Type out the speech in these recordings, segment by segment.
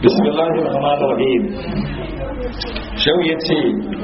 bismillahir rahmanir rahim shau ya ce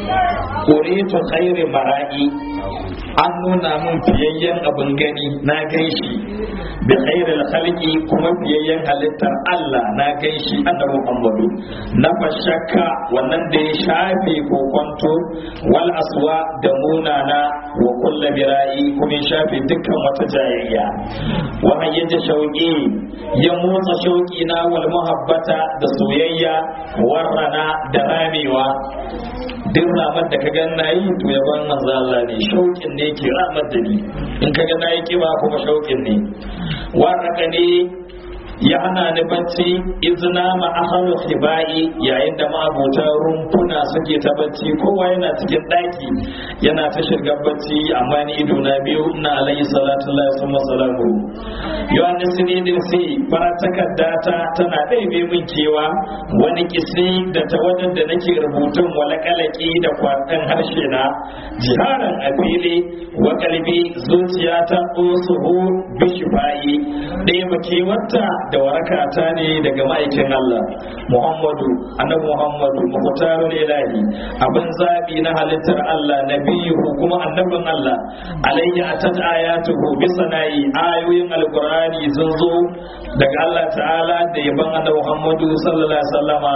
ƙuritu khairi mara'i an nuna min fiyayyen abin gani na gaishi da khairul khalqi kuma fiyayyen halittar Allah na gaishi annabi Muhammadu na fashakka wannan da ya shafe kokonto wal aswa da munana wa kullu bira'i kuma ya shafe dukkan wata jayayya wa hayyaja shauqi ya motsa shauqi na wal muhabbata da soyayya warrana da ramewa duk ramar da ka gan nayi to yaban manzo Allah ne shauƙin ne ke ramar da ni in ka ga nayi kiba kuma shauƙin ne waraka ne ya hana ni bacci izina ma ahalu hibai yayin da ma'abuta rumfuna suke ta bacci kowa yana cikin daki yana ta shirga bacci amma ni ido na biyu ina alayhi salatu lillahi summa salamu yawan sinidin si fara takarda ta tana ɗaibe min kewa wani kisi da ta wajen da nake rubutun wala kalaki da kwatan harshe na jiharan a fili wa kalbi zuciya ta usuhu bishifayi ɗaya makewarta da warakata ne daga ma'aikin Allah Muhammadu annabi Muhammadu muhtarul ilahi abin zabi na halittar Allah nabiyu kuma annabin Allah alayhi atat ayatuhu bi sana'i ayoyin alqur'ani sun zo daga Allah ta'ala da yaban annabi Muhammadu sallallahu alaihi wasallama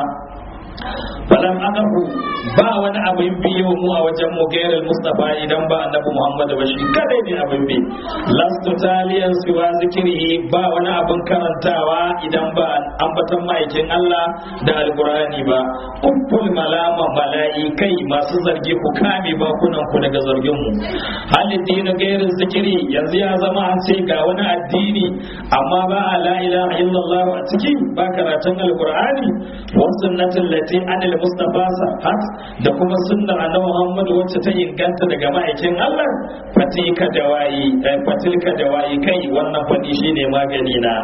falam anahu ba wani abin biyo mu a wajen mu gairar mustafa idan ba annabi muhammad ba shi kadai ne abin bi lastu taliyan siwa zikiri ba wani abin karantawa idan ba ambatan ma'aikin allah da alkurani ba kufful malama mala'ikai masu zargi ku kame bakunan ku daga zargin mu halin dina gairin zikiri yanzu ya zama an ce ga wani addini amma ba a la ilaha illallah a ciki ba karatun alkurani wasu sunnatin lati anil mustafa sahat da kuma sunnar annabi Muhammad wacce ta inganta daga ma'aikin Allah fatilka dawayi fatilka dawayi kai wannan fadi shine magani na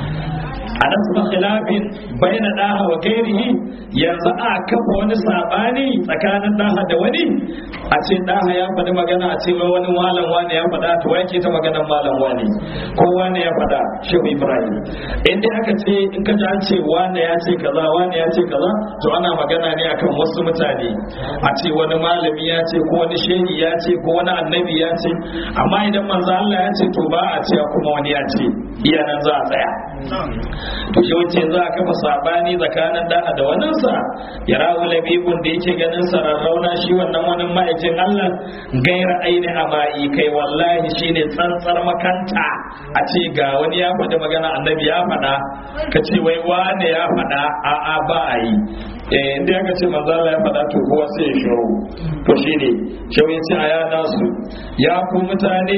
a nan kuma khilafin baina daha wa gairihi yanzu a kafa wani sabani tsakanin daha da wani a ce daha ya faɗi magana a ce wani malam wani ya faɗa to yake ta maganar malam wani ko wani ya faɗa shehu ibrahim in dai aka ce in ka ji an ce wani ya ce kaza wani ya ce kaza to ana magana ne akan wasu mutane a ce wani malami ya ce ko wani shehi ya ce ko wani annabi ya ce amma idan manzo Allah ya ce to ba a ce kuma wani ya ce iya nan za a tsaya to shi wace za a kafa sabani tsakanin da da waninsa ya rawu labibun da yake ganin sararrauna shi wannan wani ma'aikin Allah gaira aini a ba'i kai wallahi shine tsantsar makanta a ce ga wani ya faɗi magana annabi ya faɗa ka ce wai wane ya faɗa a'a ba a yi eh inda aka ce manzo Allah ya faɗa to kowa sai ya shiru to shine shi ya ce a yana su ya ku mutane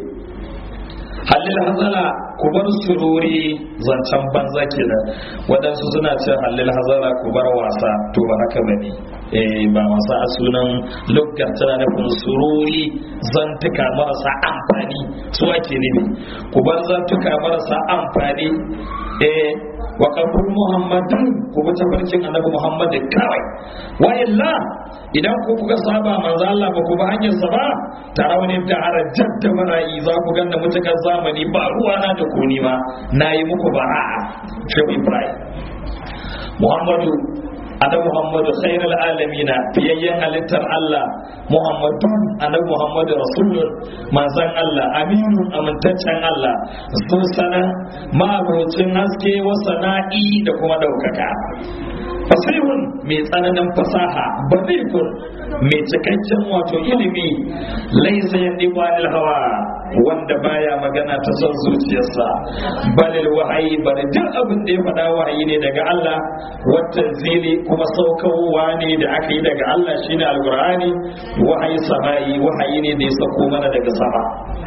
halil hazala ku bar sururi zancen banza kenan waɗansu suna ce halil hazala ku bar wasa to ba haka bane eh ba wasa a sunan luggar tana nufin sururi zantuka marasa amfani su ake nufi ku bar zantuka marasa amfani eh wa kafur muhammadin ku bi tafarkin annabi muhammad kawai wa illa idan ku kuka saba manzo Allah ba ku ba hanyar sa ba tarawni da harajat da marayi za ku ganna mutakar zamani ba ruwa na da ku ni ma nayi muku bara'a shehu ibrahim muhammadu annabi muhammadu khairul alamina fiyayyen halittar Allah muhammadun annabi muhammadu rasulun manzan Allah aminun amintaccen Allah su sana ma'abocin haske wa sana'i da kuma ɗaukaka fasihun mai tsananin fasaha bazikun mai cikakken wato ilimi laisa yandi balil hawa wanda baya magana ta son zuciyarsa balil wahayi bari duk abin da ya faɗa wahayi ne daga Allah wata zili kuma saukowa ne da aka yi daga Allah shine alqur'ani wahayi sama'i wahayi ne da ya sauko mana daga sama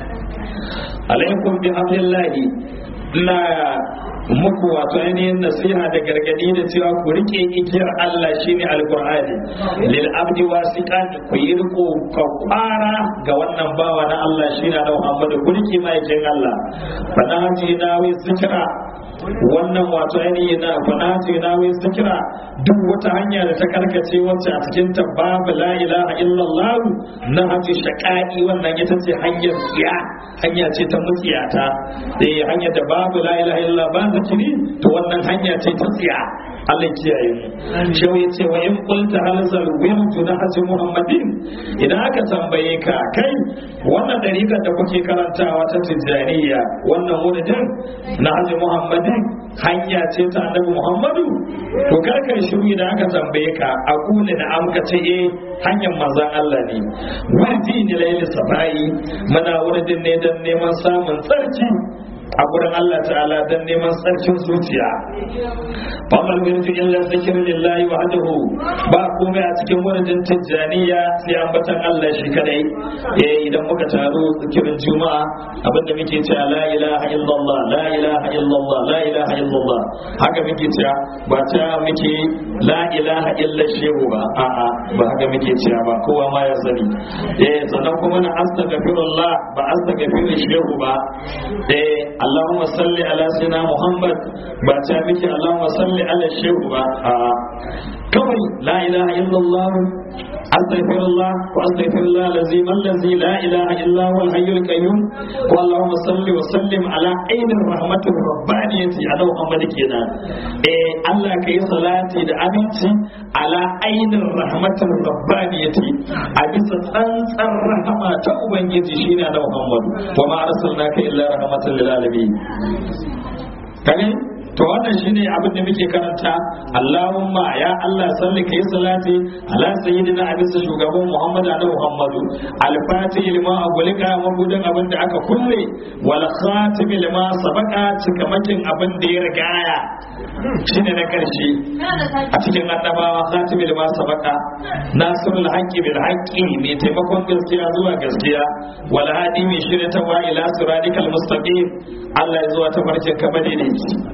alaikum bi hablillahi la muku wato ainihin nasiha da gargadi da cewa ku rike igiyar Allah shine alqur'ani lil abdi wasiqan ku yi riko ka kwara ga wannan bawa na Allah shine da Muhammadu ku rike mai jin Allah fanaji na wi zikra wannan wato ainihin na fanati na wai zikira duk wata hanya da ta karkace wacce a cikin ta babu la ilaha illallah na haji shaqai wannan ita ce hanyar tsiya hanya ce ta mutsiyata eh hanya da babu la ilaha illallah ba zikiri to wannan hanya ce ta tsiya Allah kiyaye mu shehu ya ce wa in qulta halzal wirdu na haji muhammadin idan aka tambaye ka kai wannan dariƙar da kuke karantawa ta tijjaniya wannan wuridin na haji muhammadin hanya ce ta annabi muhammadu to karkar shiru idan aka tambaye ka a kula da amka ce eh hanyar manzon Allah ne wirdi ne laili sabai muna wuridin ne dan neman samun tsarki a gurin Allah ta'ala don neman tsarkin zuciya famar wirdu illa zikir lillahi wahdahu ba komai a cikin wurin tijjaniya sai ambatan Allah shi kadai eh idan muka taru zikirin juma'a abinda muke cewa la ilaha illallah la ilaha illallah la ilaha illallah haka muke cewa ba ta muke la ilaha illa shehu ba a'a ba haka muke cewa ba kowa ma ya sani eh sannan kuma na astaghfirullah ba astaghfiru shehu ba eh Allahumma salli ala sayyidina Muhammad ba ta miki Allahumma salli ala shehu ba a kawai la ilaha illallah astaghfirullah wa astaghfirullah lazim allazi la ilaha illa huwa al-hayyul qayyum wa Allahumma salli wa sallim ala ainir rahmatir rabbaniyati ala Muhammad kenan eh Allah kai salati da aminci ala ainir rahmatir rabbaniyati a bisa tsantsar rahama ta ubangiji shine ala Muhammad wa ma arsalnaka illa rahmatan lil alamin kage to wannan shine abin da muke karanta Allahumma ya Allah salli kai salati ala sayyidina abisa shugaban Muhammad ala Muhammadu al-fatih lima agulika mabudan abin da aka kulle wal khatim lima sabaka cikamakin abin da ya rigaya shine na karshe a cikin annabawa khatim lima sabaka nasrul haqqi bil haqqi mai taimakon gaskiya zuwa gaskiya wal hadi mai shirya wa ila siratikal mustaqim Allah ya zuwa ta farkin kamar ne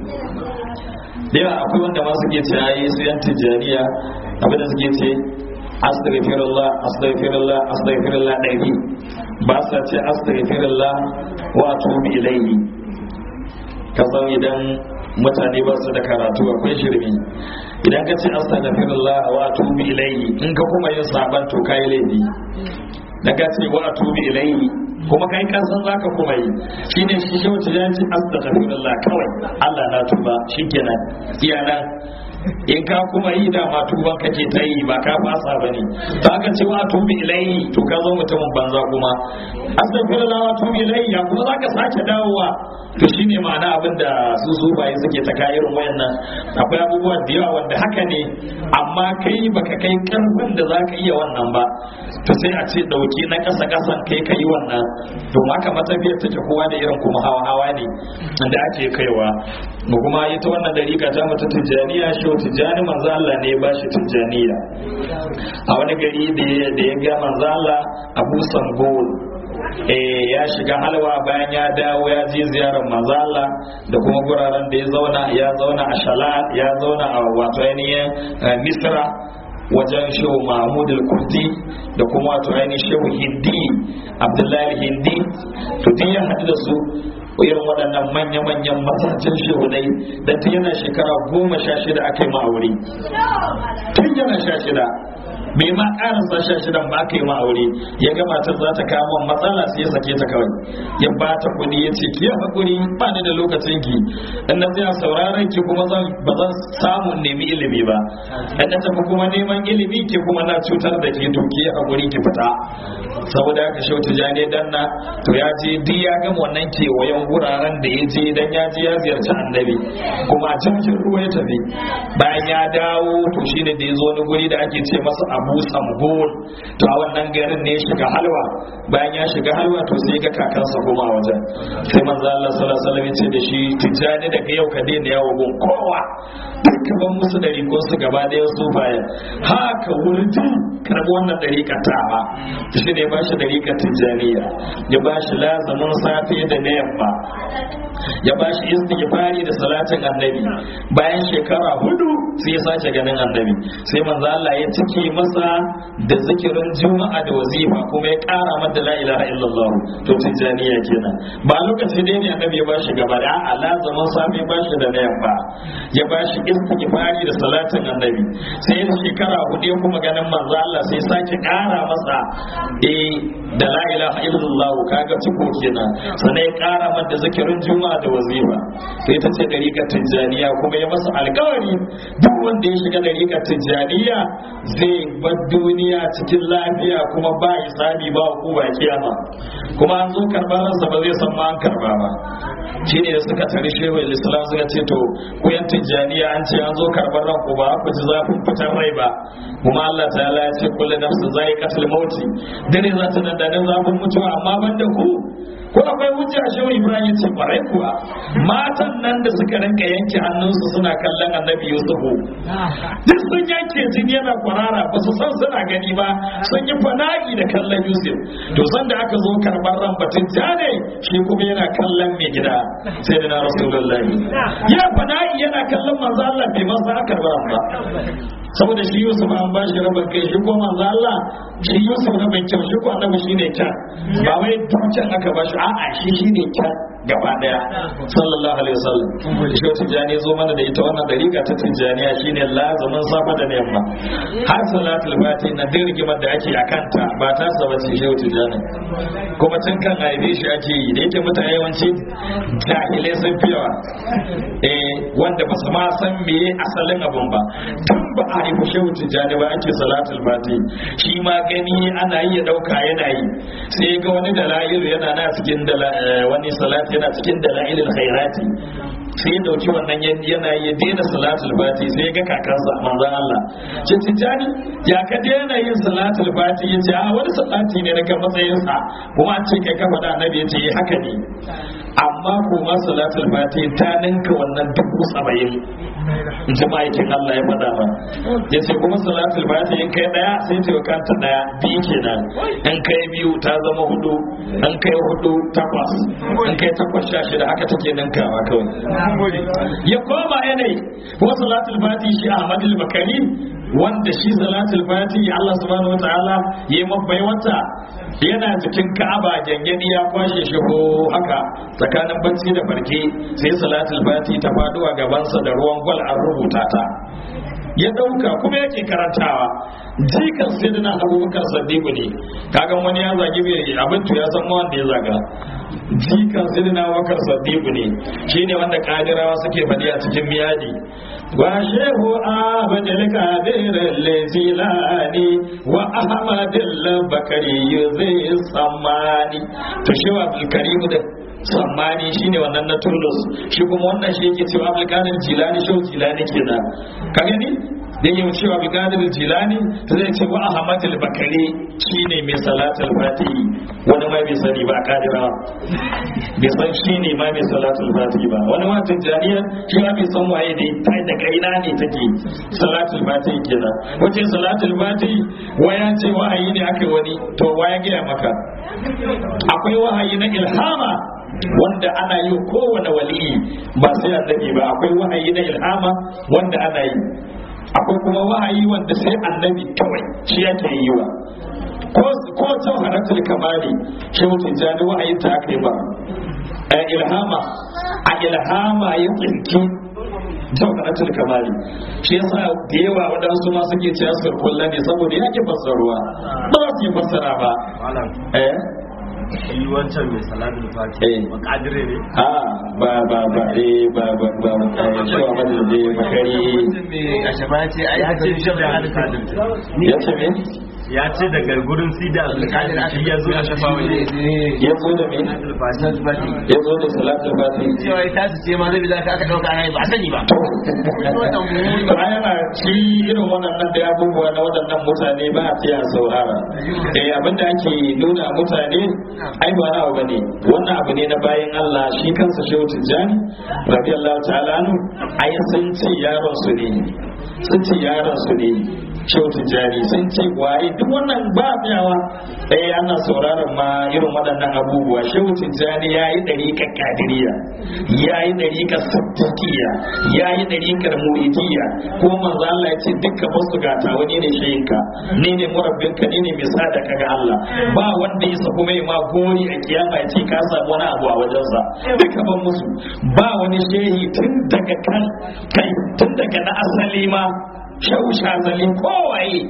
da yawa akwai wanda ma suke ce ayi su yan tijjaniya abinda suke ce astaghfirullah astaghfirullah astaghfirullah ɗari ba sa ce astaghfirullah wa atubu ilayhi ka san idan mutane ba su da karatu akwai shirmi idan ka ce astaghfirullah wa atubu ilayhi in ka kuma yin saban to kai laifi da ka ce wa atubu ilayhi kuma kai ka san zaka kuma yi shine shi shi wata ya ce astaghfirullah kawai Allah na tuba shikenan iyanan in ka kuma yi da ma tuban kake ta yi ba ka fasa bane ba ka ce wa tubi ilayhi to ka zo mutumin banza kuma astaghfirullah wa tubi ilayhi ya kuma zaka sake dawowa to shine ma'ana abin da su zubaye suke ta kayan wayannan akwai abubuwa da yawa wanda haka ne amma kai baka kai karfin da zaka iya wannan ba to sai a ce dauki na kasa kasan kai kai wannan to haka matafiyar take kowa da irin kuma hawa hawa ne da ake kaiwa mu kuma ita wannan dariƙa ta mutu tijjaniya shi tijjani manzo Allah ne ba shi tijjaniya a wani gari da ya ga manzo Allah Abu Sambol eh ya shiga halwa bayan ya dawo ya je ziyarar manzo Allah da kuma guraren da ya zauna ya zauna a Shalat ya zauna a wato ainihin Misra wajen shehu mahmud al-kurdi da kuma wato ainihin shehu hindi abdullahi hindi to tun ya haɗu da su irin waɗannan manya-manyan masajin shehunai da tun yana shekara goma sha shida aka yi ma'aure tun yana sha shida bai ma karasa sha shidan ba aka yi ma aure ya ga matar za ta kama matsala sai ya sake ta kawai ya ba ta kuɗi ya ce ki hakuri ba ni da lokacin ki in na tsaya sauraron ki kuma zan ba zan samu nemi ilimi ba in na tafi kuma neman ilimi ki kuma na cutar da ke to ki hakuri ki fita saboda haka shau tijani dan na to ya je duk ya gama wannan kewayen wuraren da ya je dan ya je ya ziyarci annabi kuma a cikin ruwa ya tafi bayan ya dawo to shine da ya zo wani guri da ake ce masa abu samgon to a wannan garin ne ya shiga halwa bayan ya shiga halwa to sai ga kakansa kuma a wajen sai manzo Allah sallallahu alaihi wasallam ya ce da shi tijani daga yau ka daina yawo gun kowa dukkan musu dari ko su gaba da su bayan haka wurdi karbi wannan dariƙa tawa shi ne ba shi dariƙa tijaniya ya ba shi lazamin safe da na yamma ya ba shi istighfari da salatin annabi bayan shekara hudu sai ya sace ganin annabi sai manzo Allah ya cike masa da zikirin juma'a da wazifa kuma ya kara mata la ilaha illallah to tijaniya kenan ba lokaci dai ne annabi ya ba shi gaba da a lazamin safe ba shi da na yamma ya ba shi istighfari da salatin annabi sai ya shekara hudu ya kuma ganin manzo Allah sai sake kara masa eh da la ilaha illallah kaga ciko kenan sannan ya kara mata zikirin juma'a da wazifa sai ta ce dariƙar tijjaniya kuma ya masa alƙawari duk wanda ya shiga dariƙar tijjaniya zai bar duniya cikin lafiya kuma ba hisabi ba hukuma kiyama kuma an zo karɓar ransa ba zai san ma an karɓa ba shine da suka tare shehu islam suka ce to ku yan tijjaniya an ce an zo karɓar ranku ba ku ji zafin fitar rai ba kuma Allah ta'ala ya ce kullu nafsin za'iqatul mauti dare za ta dandanin zafin mutuwa amma ban da ku ko akwai hujja shehu ibrahim ya ce kwarai kuwa matan nan da suka rinka yanke hannunsu suna kallon annabi yusufu duk sun yanke jini yana kwarara ba su san suna gani ba sun yi fana'i da kallon yusuf to san da aka zo karɓar ran batun ne shi kuma yana kallon mai gida sai da na rasulullahi ya fana'i yana kallon manzo Allah bai masa karɓar ba saboda shi Yusuf an ba shi rabin kai shi ko manzo Allah shi Yusuf rabin kyau shi ko annabi shine kyan ba wai dukkan aka ba shi a'a shi shine kyan gaba daya sallallahu alaihi wasallam shi tijani zo mana da ita wannan dariƙa ta tijaniya shine lazumin safa da yamma har salatul fati na din rigimar da ake a kanta ba ta saba ce shi tijani kuma tun kan haife shi ake yi da yake mutane yawanci jahilai sun fi yawa eh wanda ba su ma san meye asalin abun ba tun ba a haifu shehu tijjani ba ake salatul fati shi ma gani ana yi ya dauka yana yi sai ga wani dalailu yana na cikin wani salat yana cikin dalailul khairati sai ya dauki wannan yana ya daina salatul fati sai ya ga kakansa manzon Allah ce tijjani ya ka daina yin salatul fati ya ce a wani salati ne na ga matsayinsa kuma an ce kai ka faɗa annabi ya ce haka ne amma kuma salatul fati ta ninka wannan dubu saba'in in ji ma'aikin Allah ya faɗa ba ya ce kuma salatul fati in kai ɗaya sai ce wa kanta ɗaya biyu kenan in kai biyu ta zama hudu in kai hudu takwas in kai takwas sha shida haka take ninkawa kawai ya koma yanayi kuma salatul fati shi Ahmad al-Bakari wanda shi salatul fati Allah subhanahu wataala ya mabbai wata yana cikin Ka'aba gangani ya kwashe shi ko haka tsakanin bacci da farke sai salatul fati ta faɗo a gabansa da ruwan gwal an rubuta ta ya dauka kuma yake karantawa jikan sayyidina abubakar sadiku ne kaga wani ya zagi bai abin ya san wanda ya zaga jikan sayyidina abubakar sadiku ne shine wanda kadirawa suke faɗi a cikin miyadi wa shehu abdul kadir lezilani wa ahmad al-bakari zai samani to shehu abdul karim da sammani shine wannan na Tundus shi kuma wannan shi yake cewa Abdulkadir Jilani shau Jilani kenan ka gani dan yau cewa Abdulkadir Jilani to zai ce wa Ahmad al-Bakari shine mai salatul fatihi wani mai bai sani ba kadira bai san shine ma mai salatul fatihi ba wani ma tijaniya shi ma bai san waye ne ta da kaina ne take salatul fatihi kenan wace salatul fatihi waya ce wahayi ne aka wani to waya gaya maka akwai wahayi na ilhama wanda ana yi kowane waliyi ba sai annabi ba akwai wahayi na ilhama wanda ana yi akwai kuma wahayi wanda sai annabi kawai shi yake yi wa ko ta haratul kamali shi mutum jani wahayi ta kai ba a ilhama a ilhama ya tsinki jawharatul kamali shi yasa da yawa waɗansu ma suke cewa su kulla ne saboda ya ke fassaruwa ba za su yi fassara ba eh shi wancan mai salatul fati ba kadire ne a ba ba ba eh ba ba ba ba shi wa madal da bakari a shaba ce a ya ce shi da alƙadir ya ce me ya ce daga gurin sida alƙadir shi ya zo da shafa wani ya zo da me salatul fati ya zo da salatul fati cewa ita su ce ma zai bi za ka aka ɗauka ya ba sani ba ba yana shi irin waɗannan da abubuwa na waɗannan mutane ba a fiya saurara eh abinda ake nuna mutane ai ba na bane wannan abu ne na bayan Allah shi kansa shehu tijjani radiyallahu ta'ala anhu ai sun ce yaron su ne sun ce yaron su ne shehu tijjani sun ce waye duk wannan ba tsayawa eh ana sauraron ma irin waɗannan abubuwa shehu tijjani ya yi ɗariƙar kadiriya ya yi ɗariƙar sabtakiya ya yi ɗariƙar muridiyya ko manzo Allah ya ce dukkan wasu gata wani ne shayinka ni ne murabbinka ni ne mai sadaka ga Allah ba wanda ya saku mai ma gori a kiyama ya ce ka samu wani abu a wajensa duka ban musu ba wani shehi tun daga kan kai tun daga na asali ma shehu shazali kowaye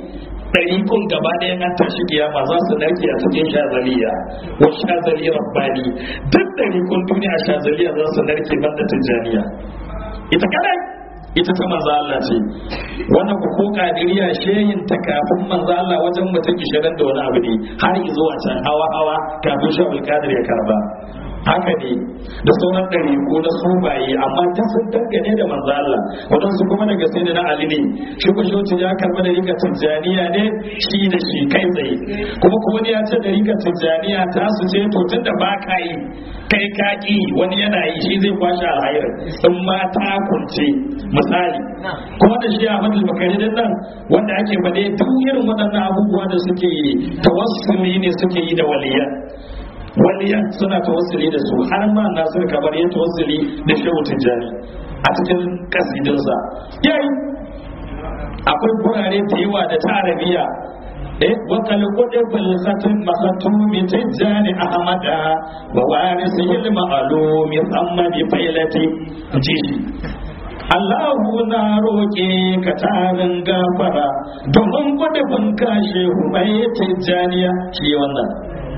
ɗarikun gaba ɗaya an tashi kiyama za su narke a cikin shazaliya wa shazali rabbani duk ɗarikun duniya shazaliya za su narke banda tijjaniya ita kadai ita ta manzo Allah ce wannan ku ko kadiriya shehin ta kafin manzo Allah wajen mutum 20 da wani abu ne har zuwa can hawa hawa kafin shi Qadir ya karba haka ne da sauran ɗari ko na sumaye amma ta sun dangane da manzo Allah waɗansu kuma daga sai da na Ali ne shi ko shi ya karba da rika tijjaniya ne shi da shi kai tsaye kuma kuma ne ya ce da rika tijjaniya ta su ce to tun da ba ka yi kai ka ki wani yana yi shi zai kwashe alhair in ma ta kunce misali kuma da shi Ahmad al-Bakari din nan wanda ake faɗe duk irin waɗannan abubuwa da suke yi tawassuli ne suke yi da waliyan waliyan suna tawassuli da su har ma nasir kamar ya tawassuli da shehu tijjani a cikin kasidinsa yayi akwai gurare da yawa da ta arabiya eh wa kal qudbul khatim makhatumi tijjani ahmada wa warisihi al ma'lumi amma bi failati ji Allahu na roƙe ka tarin gafara domin gudubin kashe mai tijjaniya shi wannan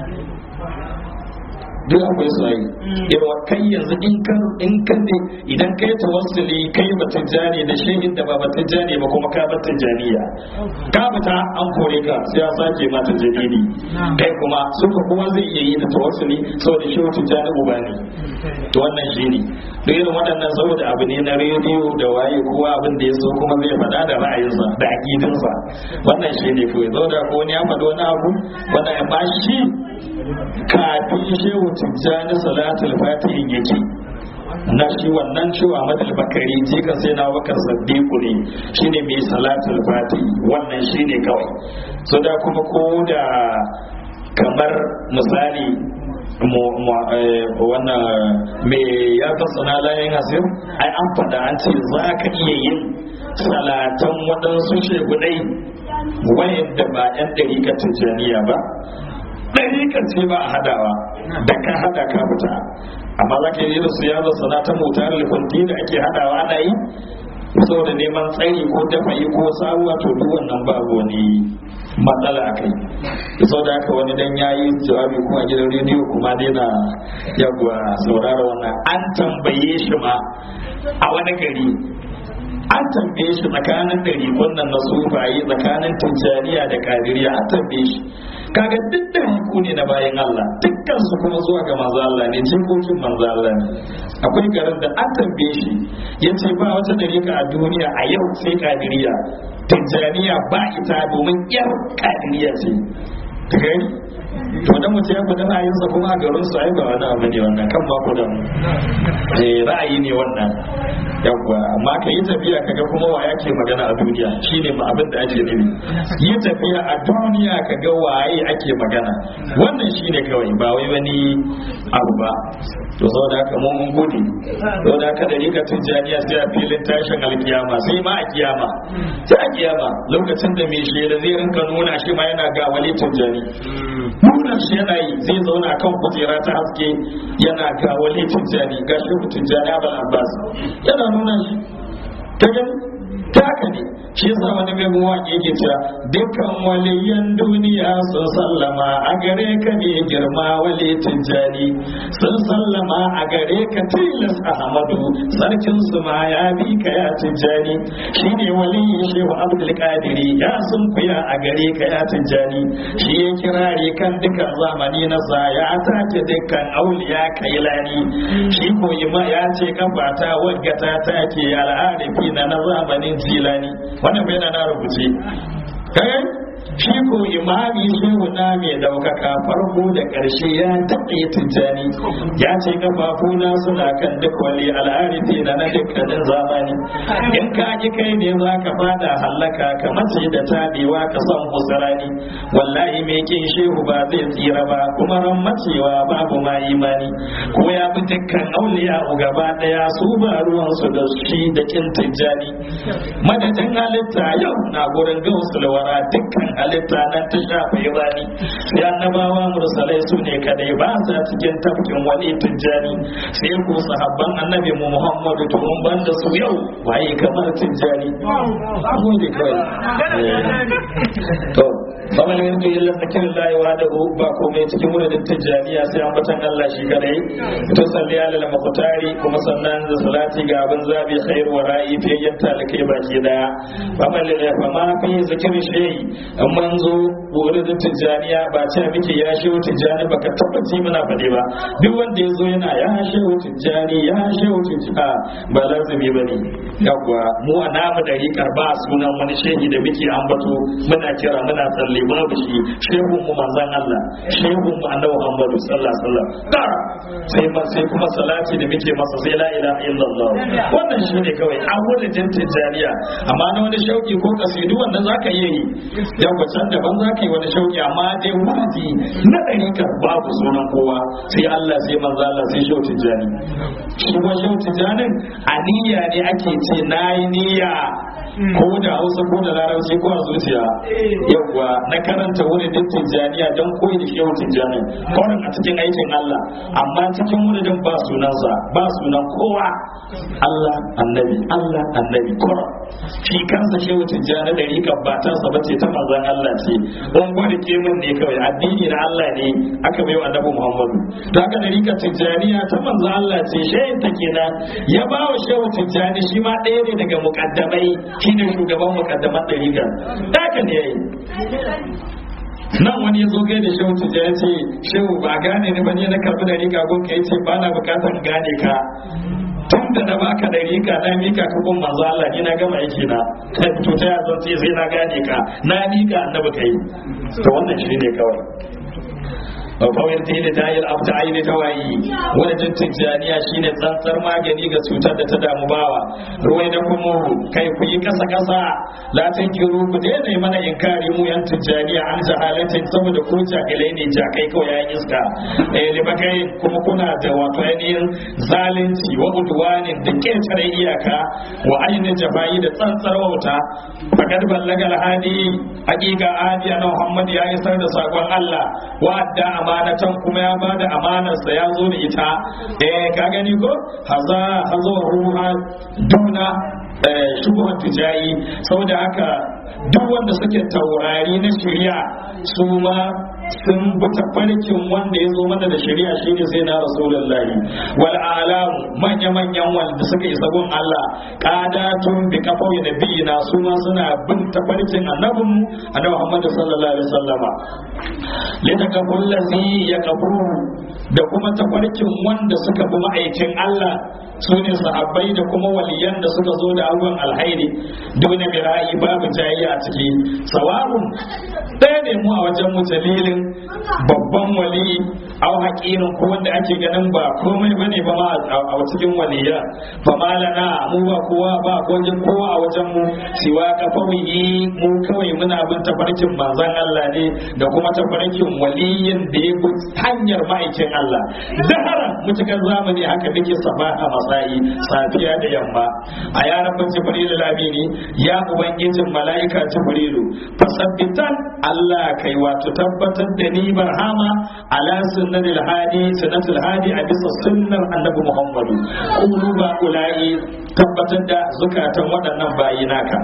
duk akwai su yi yawa kai yanzu in kan in kan ne idan kai tawassuli kai ba tijjani da shehin da ba ba tijjani ba kuma ka ba tijjaniya ka fita an kore ka sai ya sake ma tijjani kai kuma suka kuma zai iya yi da tawassuli saboda shehu tijjani uba ne to wannan shi ne duk irin waɗannan saboda abu ne na rediyo da waye kowa abin da ya so kuma zai faɗa da ra'ayinsa da aƙidinsa wannan shi ne kawai saboda ko wani ya faɗi wani abu wannan ya ba shi kafin shehu tijjani salatul fatihin yake na shi wannan cewa madal bakari je ka sai na bakar saddiqu ne shine mai salatul fati wannan shine kawai so da kuma ko da kamar misali wannan mai ya fasana layin hasir ai an fada an ce za ka iya yin salatan waɗansu shegudai wayanda ba 'yan ɗarikar tijjaniya ba ɗarikar ce ba a hadawa da ka hada ka fita amma za ka yi da su yazo sanatan motar lifanti da ake hadawa ana yi saboda neman tsari ko dafa'i ko sabuwa to duk wannan babu wani matsala a kai sau da haka wani dan yayi jawabi ko a gidan rediyo kuma dai na yagwa saurara wannan an tambaye shi ma a wani gari an tambaye shi tsakanin ɗari wannan na sufaye tsakanin tijjaniya da kadiriya an tambaye shi kaga duk da ku ne na bayan Allah dukkan su kuma zuwa ga manzo Allah ne jikokin manzo Allah ne akwai garin da an tambaye shi yace ba wata dariƙa a duniya a yau sai kadiriya tijjaniya ba ita domin yar kadiriya ce ta gani to dan mutum ya faɗi ra'ayinsa kuma a garin su ai ba wani abu ne wannan kan ba ku da eh ra'ayi ne wannan yawwa amma ka yi tafiya kaga kuma wa yake magana a duniya shine ma abin da ake nufi yi tafiya a duniya kaga waye ake magana wannan shine kawai ba wai wani abu ba to saboda haka mu mun gode saboda haka da rika tijjaniya sai a filin tashin alkiyama sai ma a kiyama sai a kiyama lokacin da mai shela zai rinka nuna shi ma yana ga wali tijjani nuna shi yana yi zai zauna kan kujera ta haske yana ga wali tijjani ga shi tijjani abul abbas yana nuna shi ta gani ta haka ne shi yasa wani mai mawaƙi yake cewa dukkan waliyan duniya sun sallama a gare ka ne girma wali tijjani sun sallama a gare ka tilas ahmadu sarkin su ma ya bi ka ya tijjani shine waliyin shehu abdul qadiri ya sun kuya a gare ka ya tijjani shi ya kirare kan dukkan zamani na sa ya take dukkan auliya kailani shi ko ya ce kafata wadda ta take al'arifi na na zamanin jilani wannan bai na rubuce kai shi ko imami shehu na mai daukaka farko da ƙarshe ya taɓa tijjani ya ce kafafuna suna kan duk wali al'arifi na na dukkanin zamani in ka ji kai ne za ka fada hallaka ka mace da tabewa ka son musulani wallahi mai kin shehu ba zai tsira ba kuma ran macewa babu ma imani ko ya bi dukkan auliya gaba daya su ba ruwansu da shi da kin tijjani madadin halitta yau na gurin gausul wara dukkan halitta nan ta shafa ibani sai annabawa mursalai su ne kadai ba sa cikin tafkin wani tijjani sai ku sahabban annabi mu muhammadu to mun banda su yau waye kamar tijjani mu ne kawai to kamar yanzu illa sakin layi wa da ba komai cikin wurin tijjaniya sai an batan Allah shi kadai to salli ala al-muqtari kuma sannan da salati ga abin zabi khair wa ra'i fi yatta lakai baki daya kamar da fa ma fi zikir shay amma zo wurin tijjaniya ba ce miki ya shi tijjani baka tabbaci muna fade ba duk wanda ya zo yana ya shi tijjani ya shi tijjani ba lazimi bane yawwa mu a namu dariƙar ba sunan wani shehi da muke ambato muna kira muna tsalle babu shi shehun mu manzon Allah shehun mu annabi Muhammadu sallallahu alaihi wasallam da sai ma sai kuma salati da muke masa sai la ilaha illallah wannan shine kawai an wurin tijjaniya amma na wani shauki ko kasidu wannan zaka iya yi yau ba can daban zaka yi wani shauki amma dai wadi na dariƙar babu sunan kowa sai Allah sai manzo Allah sai shau tijjani shi kuma shau tijjanin aniya ne ake ce nayi niyya ko da hausa ko da larabci ko a zuciya yawwa na karanta wurin tijjaniya don koyi da shehu tijjani kawai a cikin aikin Allah amma cikin wurin ba sunansa ba sunan kowa Allah annabi Allah annabi kura shi kansa shehu tijjani da rika ba ta sa bace ta manzon Allah ce don gwada kemin ne kawai addini na Allah ne aka bai wa annabi Muhammadu da haka da rika tijjaniya ta manzon Allah ce shehin ta kenan ya ba wa shehu tijjani shi ma ɗaya ne daga mukaddamai shine shugaban mukaddaman ɗariƙar haka ne yayi nan wani ya zo gai da shehu tijjani ya ce shehu ba gane ni ba ne na karɓi ɗariƙa gun ka ya ce ba na bukatar gane ka tun da na baka ɗariƙa na mika ka gun manzo Allah ni na gama aiki na to ta yazan ce sai na gane ka na mika annabi kai to wannan shi ne kawai kawai ta yi da tayar abu ta aini ta wayi wani jin tijjaniya shine tsantsar magani ga cutar da ta damu bawa ruwai da kuma kai ku yi kasa kasa latin kiru ku daina yi mana inkari mu yan tijjaniya an jahalatin saboda ku jahilai ne jakai kawai yayin iska eh libakai kuma kuna da wato ainihin zalunci wa udwanin da ketare iyaka wa ainihin jafayi da tsantsar wauta fakad ballaga alhadi hakika adi ana muhammad ya isar da sakon Allah wa adda amanatan kuma ya bada amanarsa ya zo da ita eh ka gani ko haza hazo ruha duna shubuhan tijayi saboda haka duk wanda suke taurari na shari'a su ma sun bi tafarkin wanda ya zo mana da shari'a shine sai na rasulullahi wal alamu manya manyan wanda suka isa gun Allah qadatun bi kafawi nabiyina su ma suna bin tafarkin annabin annabi Muhammad sallallahu alaihi wasallama litakabul ladhi yakaburu da kuma tafarkin wanda suka bi ma'aikin Allah su ne sahabbai da kuma waliyan da suka zo da abubuwan alhairi dole birayi babu jayi a ciki sawa'un ɗaya ne mu a wajen mu dalilin babban wali au haƙirin ko wanda ake ganin ba komai bane ba ma a cikin waliya fa malana mu ba kowa ba wajen kowa a wajen mu siwa kafawi mu kawai muna bin tafarkin manzon Allah ne da kuma tafarkin waliyin da ya bi hanyar ma'aikin Allah dahara mutukar zamani haka muke sabaha masayi safiya da yamma a yaran ban jibrilu lamini ya ubangijin mala'ika jibrilu fasabbitan Allah kai wato tabbatar da ni barhama ala sunnatil hadi sunnatul hadi a bisa sunnar annabi Muhammadu quluba ulai tabbatar da zukatan waɗannan bayi naka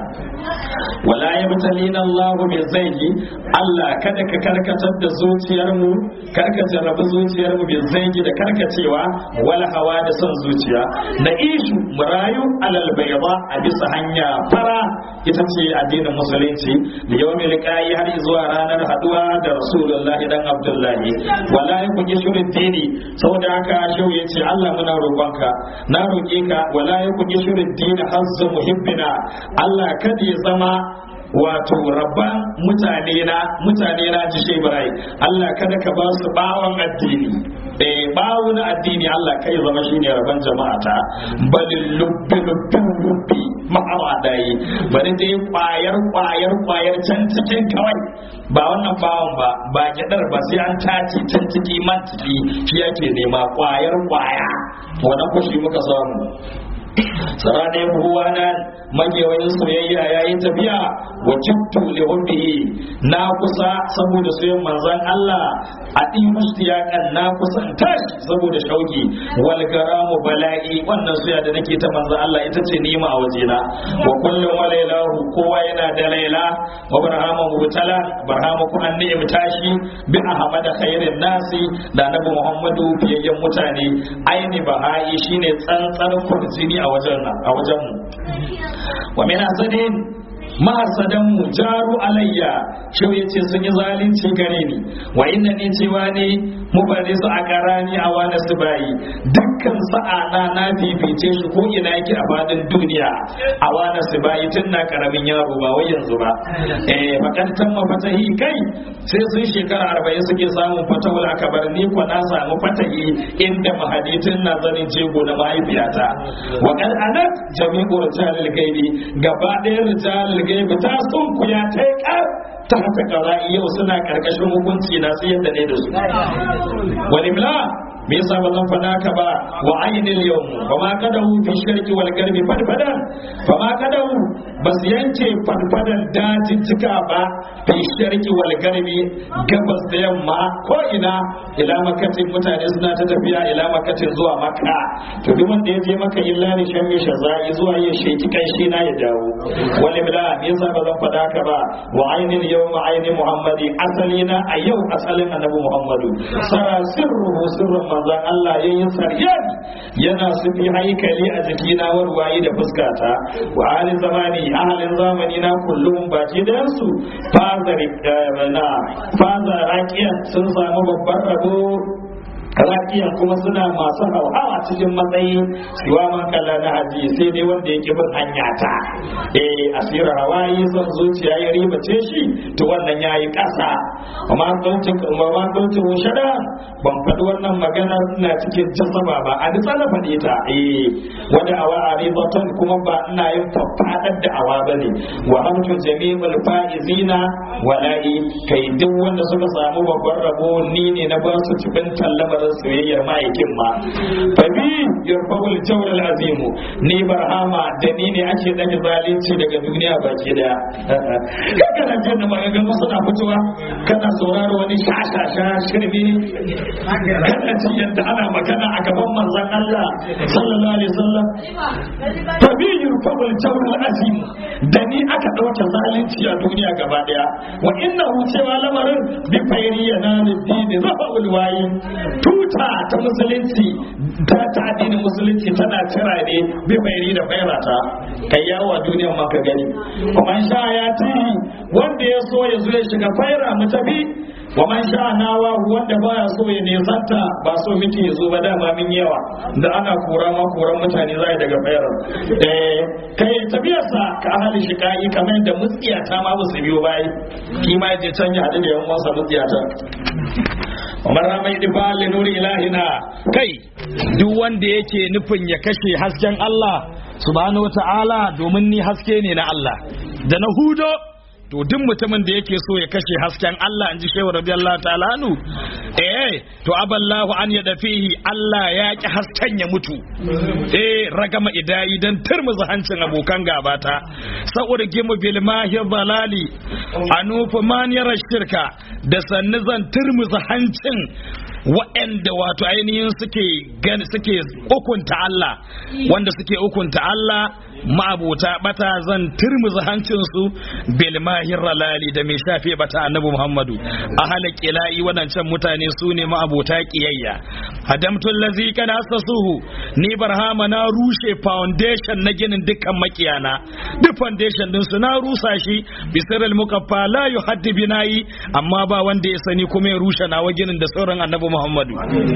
wala yabtalina Allahu bi zaigi Allah kada ka karkatar da zuciyar mu karka jarrabi zuciyar mu bi zaigi da karkacewa wala hawa da son zuciya na ishu murayu alal bayda a bisa hanya fara ita ce addinin musulunci da yawmin liqa'i har zuwa ranar haduwa da rasulullahi dan abdullahi wala yakun yashurud dini saboda haka shehu yace Allah muna roƙonka na roƙe ka wala yakun yashurud dini hazzu muhibbina Allah kada ya zama wato rabban mutane na mutane na ji shi Ibrahim Allah kada ka ba su bawon addini eh bawo na addini Allah kai zama shine rabban jama'ata balil lubbi lubbi lubbi ma'awa dai bari dai kwayar kwayar kwayar can cikin kawai ba wannan bawon ba ba gidar ba sai an tace can ciki man ciki shi yake nema kwayar kwaya wannan kushi muka samu sarane huwana magewayin soyayya yayin tafiya wa kittu li hubbihi na kusa saboda soyayyan manzon Allah a din mustiyakan na kusa in tashi saboda shauki wal garamu bala'i wannan soyayya da nake ta manzon Allah ita ce nima a wajena wa kullum wa lailahu kowa yana da laila wa barhama mubtala barhama ku an ni'im tashi bi ahmad khairin nasi da nabi muhammadu fiyayyen mutane aini bahai shine tsantsar kurjini a wajen a wajen mu wa min asadin mahasadan mu jaru alayya shau yace sun yi zalunci gare ni wa inna ni cewa ne mu bari su a karani a wani su bayi dukkan sa'ana na fifice shi ko ina yake a fadin duniya a wani su bayi tun na karamin yaro ba wai yanzu ba eh makantan mafatahi kai sai sun shekara arba'in suke samun fatahul akabar ni ko na samu fatahi inda mahaditin na zanin jego na mahaifiyata wa kan anat jami'u rijalil gaibi gaba ɗayan rijalil gaibi ta sun kuya ta yi ta haka kaza'i yau suna karkashin hukunci na sai yadda ne da su wani mila me yasa ba zan faɗa ka ba wa ainil yau ba ma kadahu fi shirki wal garbi fadfadan ba ma kadahu ba su yanke fadfadan dajin cika ba fi shirki wal garbi gabas da yamma ko ina ila makatin mutane suna ta tafiya ila makatin zuwa maka to duk wanda ya je maka illa ne shan misha zai zuwa ya sheki kai shi na ya dawo wani bila me yasa ba zan faɗa ka ba wa ainil yau ma ainin muhammadi asali na a yau asalin annabi muhammadu sara sirruhu sirrun manzon Allah ya yi saryani yana sufi haikali a jikina warwayi da fuskata wa halin zamani ahalin zamani na kullum baki da su faza rakiyan sun samu babban rabo rakiyan kuma suna masu hauhawa cikin matsayi siwa man kalla na haji sai dai wanda yake bin hanya ta eh asira hawayi son zuciya ya ribace shi to wannan yayi kasa amma sautin amma sautin shada ban faɗi wannan magana ina cikin jasaba ba a ni tsana faɗi ta eh wanda awa a ribatan kuma ba ina yin faɗaɗar da awa bane wa hamtu jami'ul faizina wala'i kai duk wanda suka samu babban rabo ni ne na ba su cikin lamarin soyayyar ma'aikin ma fabi yarfa'ul jawr azimu ni barhama da ni ne ake dage zalunci daga duniya baki daya kana jin da maganganu suna fitowa kana sauraro wani shashasha shirme kana ji yadda ana magana a gaban manzon Allah sallallahu alaihi wasallam fabi yarfa'ul jawr azimu da ni aka dauke zalunci a duniya gaba daya wa innahu cewa lamarin bi fayriyana ni dini rafa'ul wayi tuta ta musulunci ta ta addinin musulunci tana cira ne bi bayani da fairata kai yawo a duniyar ma ka gani kuma sha ya ti wanda ya so ya zo ya shiga faira mu tafi wa man sha nawa wanda baya so ya nesanta ba so muke ya zo ba dama min yawa da ana kora ma koran mutane zai daga fairar eh kai tafiyarsa ka ahali shiƙa'i kamar yadda mutsiyata ma ba su biyo bayi kima je can ya haɗu da yan uwansa mutsiyata Umar ramai difali nuri ilahina kai duk wanda yake nufin ya kashe hasken Allah subhanahu wata'ala domin ni haske ne na Allah da na hudo to duk mutumin da yake so ya kashe hasken Allah inji shehu radiyallahu ta'ala anu eh to aballahu an ya dafihi Allah ya ki hasken ya mutu eh ragama idayi dan turmuza hancin abokan gabata sa'ur gimu bil mahi balali anufu man yara shirka da sannu zan turmuza hancin waɗanda wato ainihin suke gani suke hukunta Allah wanda suke hukunta Allah ma'abota bata zan turmuza hancinsu bil mahir ralali da mai shafe bata annabi Muhammadu a halak ila'i wadancan mutane su ne ma'abota kiyayya hadamtul lazi kana asasuhu ni barhama na rushe foundation na ginin dukkan makiyana duk foundation din su na rusa shi bisirul mukaffa la yuhaddi binayi amma ba wanda ya sani kuma ya rushe nawa ginin da sauran annabi Muhammadu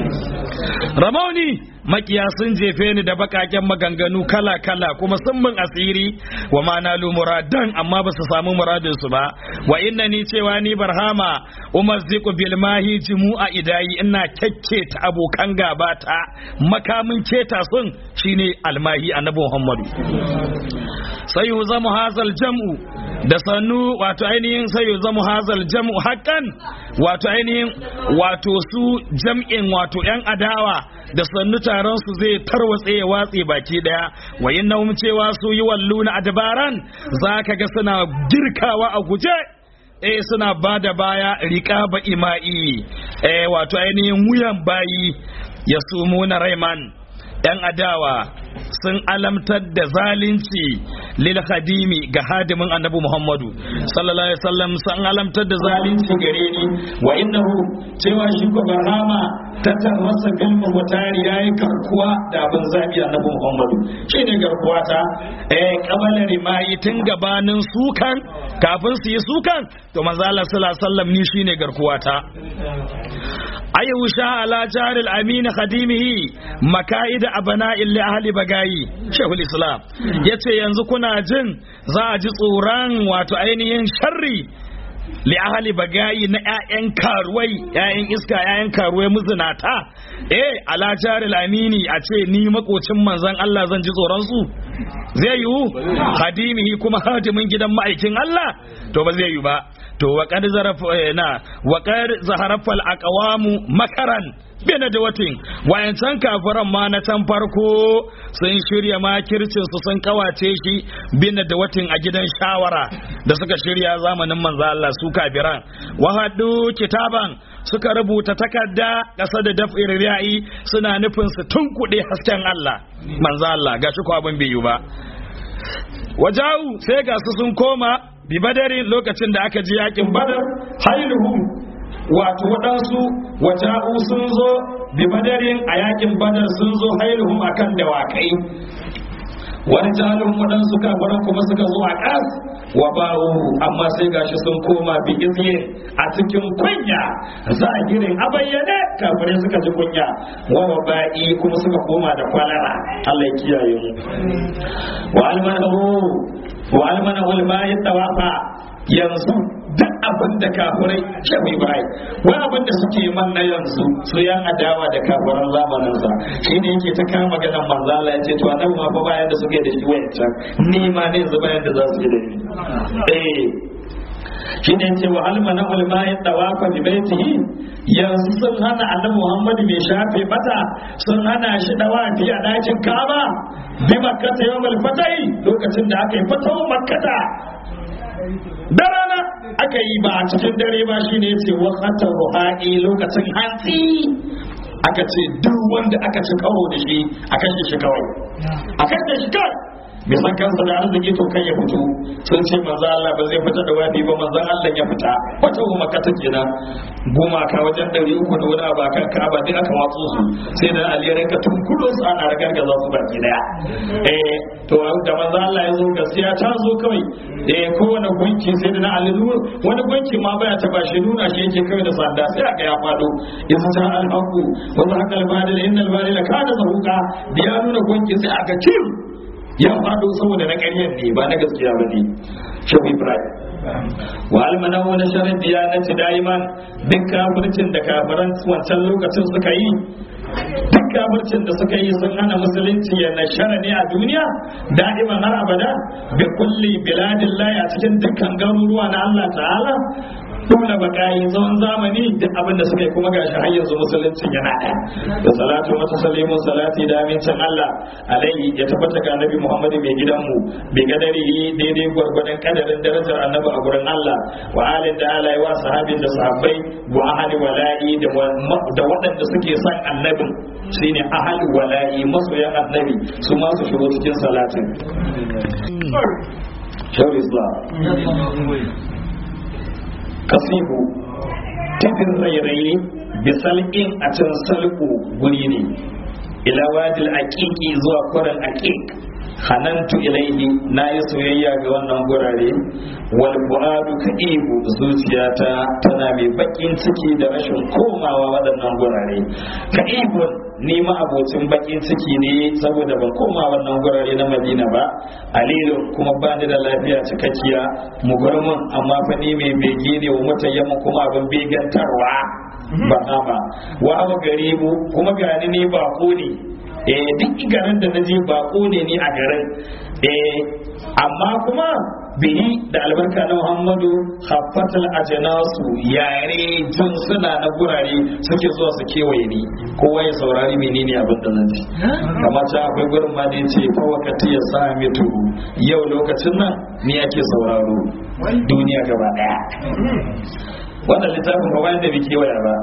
Ramauni makiya sun jefe ni da bakaken maganganu kala kala kuma sun min asiri wa ma nalu muradan amma ba su samu muradin su ba wa inna ni cewa ni barhama umazziqu bil mahi jumu'a idayi ina ta abokan gabata makamin keta sun shine almahi annabi Muhammadu sai zama hazal jam'u da sannu wato ainihin sai zama hazal jam'u hakan wato ainihin wato su jam'in wato yan adawa da sannu taron su zai tarwatse ya watse baki daya wa innahum cewa su yi walluna adbaran zaka ga suna girkawa a guje eh suna bada baya riƙa ba ima'i eh wato ainihin wuyan bayi ya sumuna raiman yan adawa sun alamtar da zalunci lil khadimi ga hadimin annabi Muhammadu sallallahu alaihi wasallam sun alamtar da zalunci gare ni wa innahu cewa shi ko barhama tattar masa galma mutari yayi karkuwa da abin zabi annabi Muhammadu shine garkuwa ta eh kabalar rimayi tun gabanin sukan kafin su yi sukan to manzo Allah sallallahu alaihi wasallam ni shine garkuwa ta ayu sha ala jaril amin khadimihi makaida abana'il li ahli bagayi shehul islam yace yanzu kuna jin za a ji tsoron wato ainihin sharri li ahli bagayi na ƴaƴan karuwai ƴaƴan iska ƴaƴan karuwai muzinata eh ala jaril amini a ce ni makocin manzon Allah zan ji tsoron su zai yiwu hadimihi kuma hadimin gidan ma'aikin Allah to ba zai yiwu ba to wa qad zarafa na wa qad zaharafal aqwamu makaran bina da watin wayancan kafiran ma na can farko sun shirya makircin su sun kawace shi bina da watin a gidan shawara da suka shirya zamanin manzo Allah su kafiran wa hadu kitaban suka rubuta takarda kasa da daf'ir riya'i suna nufin su tunkuɗe hasken Allah manzo Allah gashi ko abin bai yi ba wajau sai ga su sun koma bi badari lokacin da aka ji yakin badar hailuhum wato waɗansu waja'u sun zo bi badarin a yakin badar sun zo hailuhum akan dawakai wani jalin waɗansu kafaran kuma suka zo a ƙas wa bawo amma sai gashi sun koma bi izye a cikin kunya za a girin a bayyane kafirai suka ji kunya wa ba'i kuma suka koma da kwalara Allah ya kiyaye mu wa almanahu wa almanahu alma'i tawafa yanzu duk abin da kafirai shafi ibrahim wani abin da suke man na yanzu su yan adawa da kafiran zamanin sa shi ne yake ta kama maganar manzo Allah ya ce to annabi ma fa bayan da suke da shi wayancan ni ma ne yanzu bayan da za su yi da ni eh shi ne ce wa almana ulma ya tawafa bi baitihi yanzu sun hana annabi Muhammad mai shafe mata sun hana shi dawafi a dakin Kaaba bi makkata yawmal fatai lokacin da aka yi fatawa makkata da rana aka yi ba a cikin dare ba shine ce wakata ruha'i lokacin hantsi aka ce duk wanda aka ci karo da shi a kashe shi kawai a kashe shi kawai bai san kansa da arziki to kai ya fito sun ce manzo Allah ba zai fita da wafi ba manzo Allah ya fita wata goma ka take na gumaka wajen ɗari uku da wani abu kan Ka'aba duk aka watsu su sai da Ali ya rinka tunkudo su ana ragargaza su baki daya eh to da manzo Allah ya zo gaskiya ta zo kawai eh kowane gunki sai da na Ali wani gunki ma baya ta bashi nuna shi yake kawai da sanda sai aka ya fado in ta al-haqu wa zahaqa al-badil innal badila kana zahuqa da ya nuna gunki sai aka cim ya faɗo saboda na ƙaryar ne ba na gaskiya ba ne shehu ibrahim wa almana wani sharar diyanati daiman duk kafircin da kafiran wancan lokacin suka yi duk kafircin da suka yi sun hana musulunci ya nashara ne a duniya da'iman har abada bi kulli biladin a cikin dukkan garuruwa na Allah ta'ala dole bakayi tsawon zamani duk abin da suka yi kuma gashi har yanzu musuluncin yana ɗaya da salatu wata salimun salati da amincin Allah alaihi ya tabbata ga annabi Muhammadu mai gidanmu bi kadarihi daidai gwargwadon kadarin darajar annabi a gurin Allah wa alin da alai wa sahabin da sahabbai wa ahli wala'i da waɗanda suke son annabin shine ahli wala'i masoyan annabi su ma su shigo cikin salatin Shawar Islam kasihu tafin rairayi bisal'in a can salku guri ne ila wajil aqiqi zuwa kuran aqiq hanantu ilaihi na yi soyayya ga wannan gurare wal fuadu kaibu zuciyata tana mai bakin ciki da rashin komawa waɗannan gurare kaibun ni ma abocin bakin ciki ne saboda ban koma wannan gurare na madina ba alilu kuma ba ni da lafiya cikakkiya mugurmin amma fa ni mai bege ne wa mutayyamin kuma abin begantarwa ba ba wa abu garibu kuma gani ne ba ko ne eh duk garin da naje bako ne ni a garin eh amma kuma bihi da albarka na Muhammadu haffatal ajanasu yare jin suna na gurare suke zuwa su kewaye ni kowa ya saurari menene abin da zan ji kamar ta akwai gurin ma da yace fa wakati ya sa mitu yau lokacin nan ni ake sauraro duniya gaba daya wannan littafin ba bayan da bai kewaya ba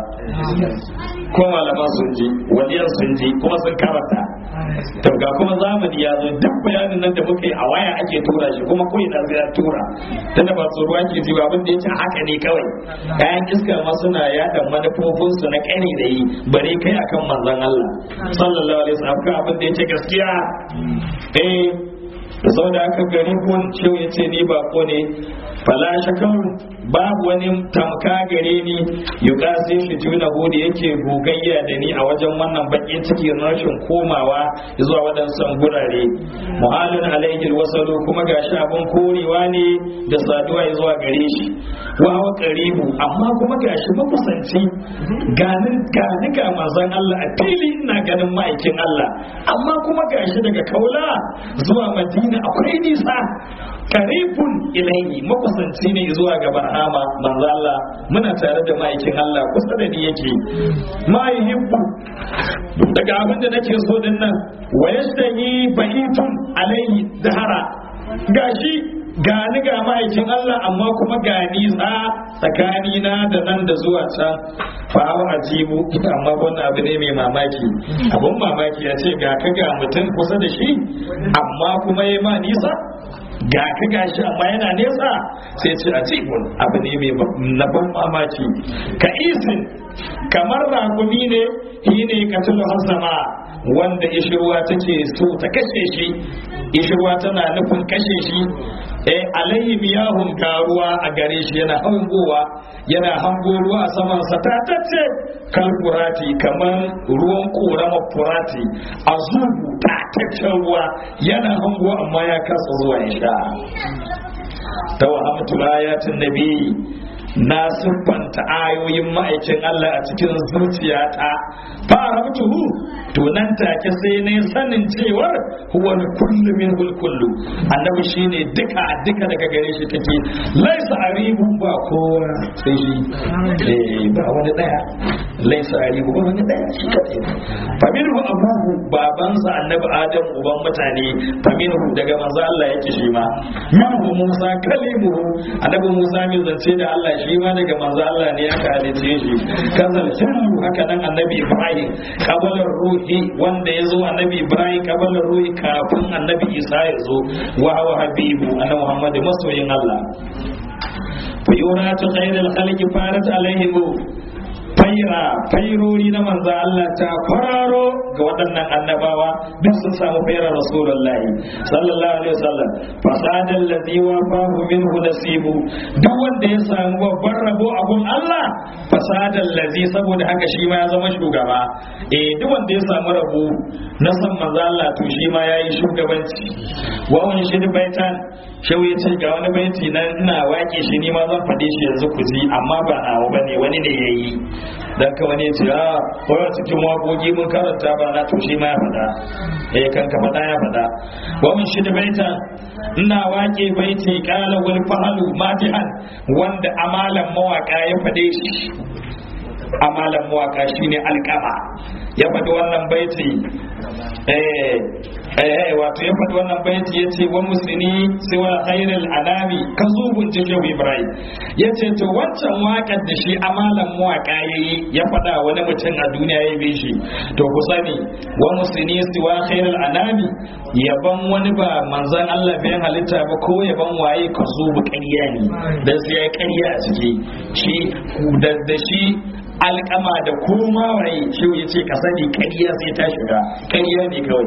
ko malama sun ji waliyan sun ji kuma sun karanta to ga kuma zamani ya zo duk bayanin nan da muka yi a waya ake tura shi kuma ko ina zai tura tunda ba tsoro ake ji ba abin da yake haka ne kawai kayan iska ma suna yada manufofin su na kani da yi bare kai akan manzon Allah sallallahu alaihi wasallam kan abin da yake gaskiya eh saboda aka gari kun cewa yace ni ba ko ne fala shakaru babu wani tamka gare ni yukasi shi juna da yake gogayya da ni a wajen wannan bakin ciki rashin komawa zuwa waɗansan gurare muhalin alaihi wasalu kuma gashi abin korewa ne da saduwa zuwa gare shi wa wa qaribu amma kuma gashi makusanci ganin gani ga manzon Allah a fili ina ganin ma'aikin Allah amma kuma gashi daga kaula zuwa madina akwai nisa karibun ilaihi makusanci ne zuwa ga barhama manzo Allah muna tare da ma'aikin Allah kusa da ni yake ma yuhibbu daga abin da nake so din nan wa yastahi bahitun alaihi dahara gashi gani ga ma'aikin Allah amma kuma ga nisa tsakani na da nan da zuwa can fa ajibu amma wannan abu ne mai mamaki abun mamaki ya ce ga ka ga mutum kusa da shi amma kuma ya ma nisa ga ka gashi amma yana nesa sai ce a cibin abu ne mai na ban mamaki ka isin kamar rakumi ne shi ne katulu hasama wanda ishirwa take so ta kashe shi ishirwa tana nufin kashe shi eh alayhi miyahun garuwa a gare shi yana hangowa yana hango ruwa a saman sa ta tace kan furati kamar ruwan korama furati a zubu ta taccen ruwa yana hango amma ya kasa zuwa ya sha ta wahamtu ayatin nabi na siffanta ayoyin ma'aikin Allah a cikin zuciyata fara mutuhu to nan take sai ne sanin cewar huwa kullu min kullu annabi shine duka duka daga gare shi take laisa aribu ba kowa sai shi eh ba wani daya laisa aribu ba wani daya shi kadai faminhu abuhu babansa annabi adam uban mutane faminhu daga manzo Allah yake shi ma minhu Musa kalimuhu annabi Musa mai zance da Allah shi ma daga manzo Allah ne aka halice shi kazal sirru haka nan annabi Ibrahim kabalar ruhi wanda ya zo annabi Ibrahim kabalar ruhi kafin annabi Isa ya zo wa hawa habibu annabi Muhammad masoyin Allah fa yuratu khairul khalqi farat alaihim faira fairori na manzo Allah ta kwararo ga waɗannan annabawa duk sun samu faira rasulullahi sallallahu alaihi wasallam fasadal ladhi wa fahu minhu nasibu duk wanda ya samu babban rabo abun Allah fasadal ladhi saboda haka shi ma ya zama shugaba eh duk wanda ya samu rabo na san manzo Allah to shi ma yayi shugabanci wa wani shi baitan shau ya ce ga wani baiti na ina wake shi ni ma zan faɗe shi yanzu ku ji amma ba nawa bane wani ne yayi dan ka wani ya ce a wai cikin waƙoƙi mun karanta ba na to shi ma ya faɗa eh kan ka faɗa ya faɗa wa mun shi baita ina wake baiti qala wal fahalu matihan wanda amalan mawaka ya faɗe shi amalan mawaka shine alƙama ya faɗi wannan baiti eh eh wato ya faɗi wannan baiti ya ce wa musulmi siwa khairul anami ka zubun jikin ibrahim ya ce to wancan waƙar da shi amalan mawaƙa ya yi ya faɗa wani mutum a duniya ya bi shi to ku sani wa musulmi siwa khairul anami yaban wani ba manzan Allah bayan halitta ba ko yaban waye ka zubu ƙarya ne dan sai ya ƙarya a ciki shi da shi alkama da koma waye shi ya ce ka sani ƙarya sai ta shiga ƙarya ne kawai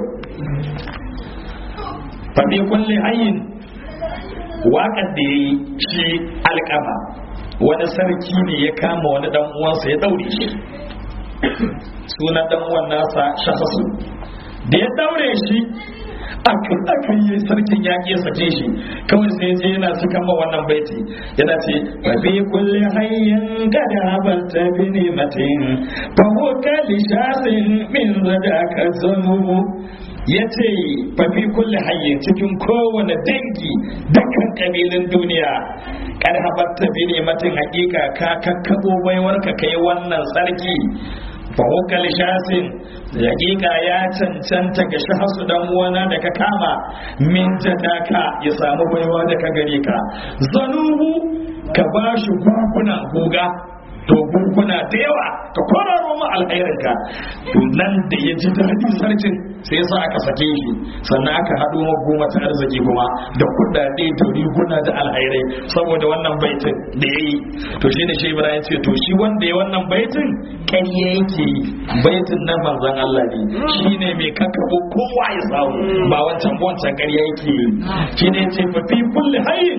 faɗi kulle hayin waƙar da ya yi shi alkama wani sarki ne ya kama wani ɗan uwansa ya ɗaure shi sunan ɗan uwan nasa shafasu da ya ɗaure shi aka aka yi sarkin ya ke sake shi kawai sai je yana suka ma wannan baiti yana ce fa fi kulli hayyin kada habalta bi nimatin fa huwa kali shasin min zadaka zanubu ya ce fafi kulle hayyin cikin kowane dangi dukkan kabilun duniya kar habarta bi ne matin hakika ka kakkabo baiwar ka kai wannan sarki fa hukal shasin hakika ya cancanta ga shahasu dan uwana da ka kama min jadaka ya samu baiwa da ka gare ka zanubu ka bashi guguna goga to gurguna da yawa ka kwararo mu alhairinka to nan da ya ji daɗi sarkin sai yasa aka sake shi sannan aka haɗo goma ta arziki kuma da kuɗaɗe da riguna da alhairai saboda wannan baitin da ya yi to shi ne shi ibrahim ce to shi wanda ya wannan baitin ƙarya yake yi baitin nan manzon Allah ne shi ne mai kakkaɓo kowa ya samu ba wancan wancan ƙarya yake yi shi ne ce fa fi kulli hayyin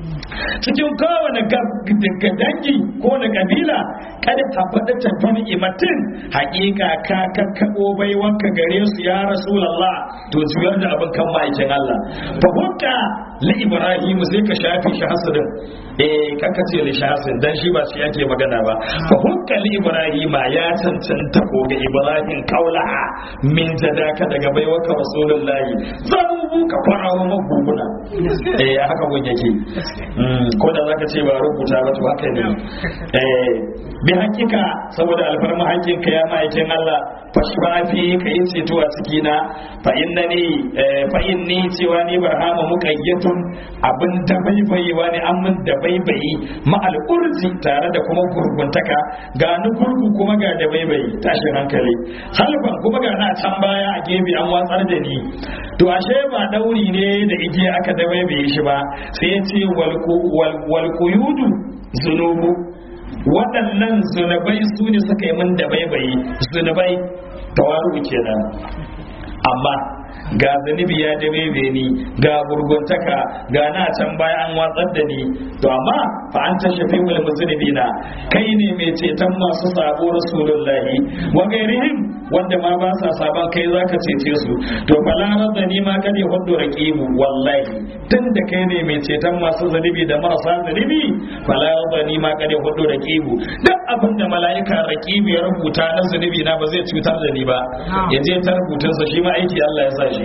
cikin kowane dangi ko na kabila kada ka faɗi tafi ni'imatin haƙiƙa ka kakkaɓo baiwanka gare su ya rasulallah to juyar da abin kan ma'aikin Allah fa hukka li ibrahim sai ka shafi shi hasadin eh kaka ce li shasin dan shi ba shi yake magana ba fa hukka li ibrahim ya cancanta ko ga ibrahim kaulaha min jadaka daga baiwaka rasulullahi zamu ka farawo maguguna eh haka gun yake ko da zaka ce ba rubuta ba to haka ne eh bi hakika saboda alfarma hakinka ya ma'aikin Allah fashfafi ka yi ceto a cikina fa innani fa inni cewa ni barhama muqayyatun abin da baibayewa ne an mun da baibayi ma al'urzi tare da kuma gurguntaka ga ni gurgu kuma ga da baibayi tashin hankali halban kuma ga na can baya a gefe an watsar da ni to ashe ba dauri ne da igiya aka da baibaye shi ba sai ya ce wal quyudu zunubu waɗannan zunubai su ne suka yi min da baibayi zunubai tawaru kenan amma ga zunubi ya dabebe ni ga gurguntaka ga na can baya an watsar da ni to amma fa an ta shafi wal musulmina kai ne mai ceton masu sabo rasulullahi wa gairihim wanda ma ba sa saban kai zaka cece su to fala radda ni ma kade hudu raqibu wallahi tunda kai ne mai ceton masu zunubi da marasa zunubi fala radda ni ma kade hudu raqibu duk abin da mala'ika raqibu ya rubuta na zunubi na ba zai cutar da ni ba ya je ta rubutunsa shi ma aiki Allah ya sa shi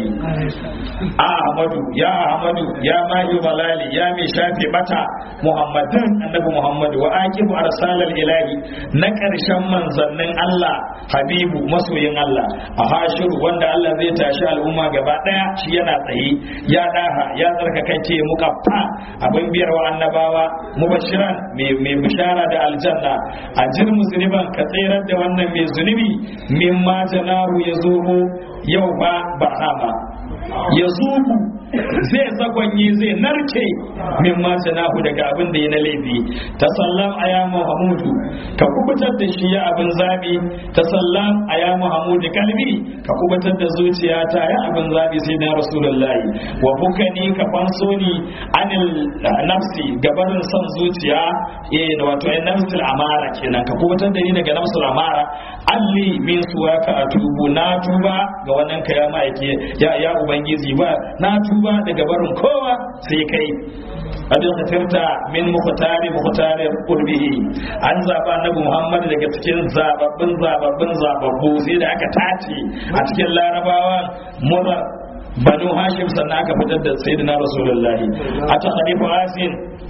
Ahmadu ya Ahmadu ya mahi balali ya mai shafe bata Muhammadin annabi Muhammadu wa aqibu arsalal ilahi na karshen manzannin Allah Habibu masoyin Allah a hashiru wanda Allah zai tashi al'umma gaba daya shi yana tsaye ya daha ya tsarkakance mukaffa abin biyar wa annabawa mubashiran mai bishara da aljanna a jir musulman ka tsirar da wannan mai zunubi mimma janahu ya zo yau ba bahama ya zubu zai zagonye zai narke min ma nahu daga abin da ya na laifi ta sallam a ya muhammadu ka kubutar da shi ya abin zabi ta sallam a ya muhammadu kalbi ka kubutar da zuciya ta ya abin zabi sai na rasulullahi wa bukani ka fanso ni anil nafsi gabarin son zuciya eh wato ai nafsul amara kenan ka kubutar da ni daga nafsul amara alli min suwaka atubu na tuba ga wannan ka ya ma'aike ya ya ubangiji ba na tuba daga barin kowa sai kai abin kafirta min mukhtari mukhtari qurbihi an zaba annabi Muhammad daga cikin zababbin zababbin zababbu sai da aka tace a cikin larabawa mura banu hashim sannan aka fitar da sayyidina rasulullahi a ta hadifu asin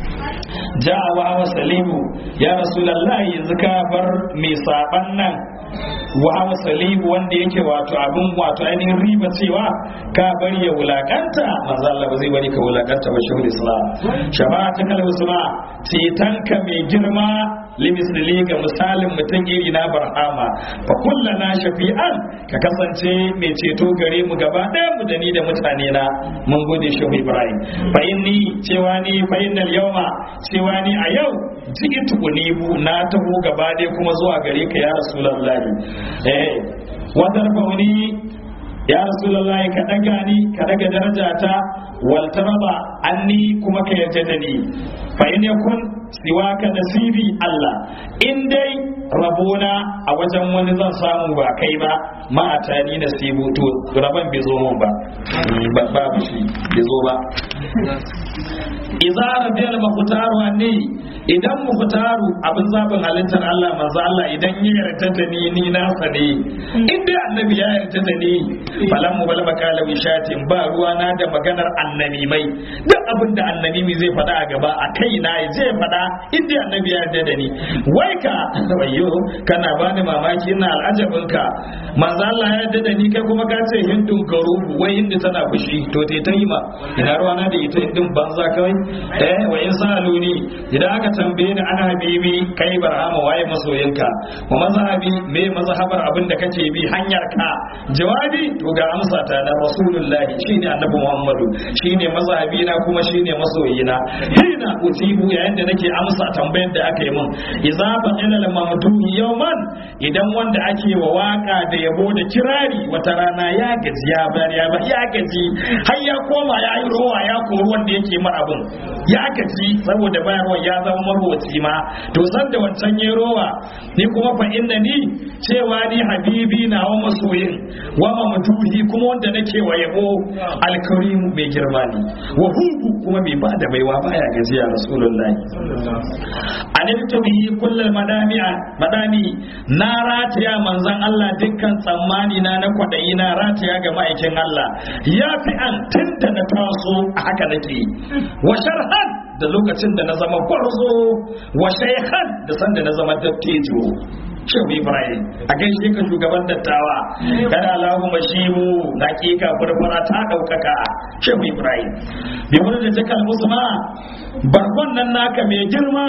ja'a wa wa salimu ya rasulullahi yanzu ka bar mai saban nan wa salimu wanda yake wato abin wato ainihin riba cewa ka bari ya wulakanta manzo Allah ba zai bari ka wulakanta ba shehul islam shafa'atu kal husna cetanka mai girma limisli ga misalin mutum iri na barhama fa kullana shafi'an ka kasance mai ceto gare mu gaba ɗaya mu da ni da mutane na mun gode shehu ibrahim fa inni cewa ni fa innal yawma cewa ni a yau ji'itu unibu na taho gaba ɗaya kuma zuwa gare ka ya rasulullahi eh wadar fauni ya rasulullahi ka daga ni ka daga darajata wal taraba anni kuma ka yarda da ni fa in yakun siwa ka nasibi Allah in dai rabona a wajen wani zan samu ba kai ba ma a tani nasibu to rabon bai zo mun ba ba babu shi bai zo ba idza rabiyal mukhtaru anni idan mukhtaru abin zabin halittar Allah manzo Allah idan ya yarda da ni ni na sane in dai annabi ya yarda da ni falan mu balba kala wishatin ba ruwa na da maganar annabi mai duk abin da annabi mai zai faɗa a gaba a kai na zai faɗa in dai annabi ya yarda da ni wai ka wayyo kana bani mamaki ina al'ajabin ka manzo Allah ya yarda da ni kai kuma ka ce hindun garubu wai hindu tana fushi to te ta yi ma ina ruwa na da ita hindun banza kawai eh wa in saluni idan aka tambaye ni ana habibi kai barhama waye masoyinka wa mazhabi me mazhabar abin da kake bi hanyar ka jawabi to ga amsa ta da rasulullah shine annabi muhammadu shine mazhabi na kuma shine masoyina hina usibu yayin da nake amsa tambayar da aka yi min idza fa'ila al mamduhi yawman idan wanda ake wa waka da yabo da kirari wata rana ya gaji ya bar ya bar ya gaji har ya koma ya yi rowa ya kori wanda yake mar abin ya gaji saboda bayarwa ya zama marwaci ma to san da wancan ya rowa ni kuma fa inda ni cewa ni habibi na wa masoyin wa mamduhi kuma wanda nake wa yabo alkarim mai girma ne wa hubu kuma mai ba da baiwa baya gajiya rasulullahi aniltu bihi kullal madami'a madami na rataya manzon Allah dukkan tsammani na na kwadayi na rataya ga ma'aikin Allah ya fi an tunda na taso a haka nake wa sharhan da lokacin da na zama gwarzo wa shaykhan da sanda na zama dattijo Shehu Ibrahim a gaishe ka shugaban dattawa kada Allahu mashimu na kika furfura ta daukaka Shehu Ibrahim bi wani da jakal musma barkon nan naka mai girma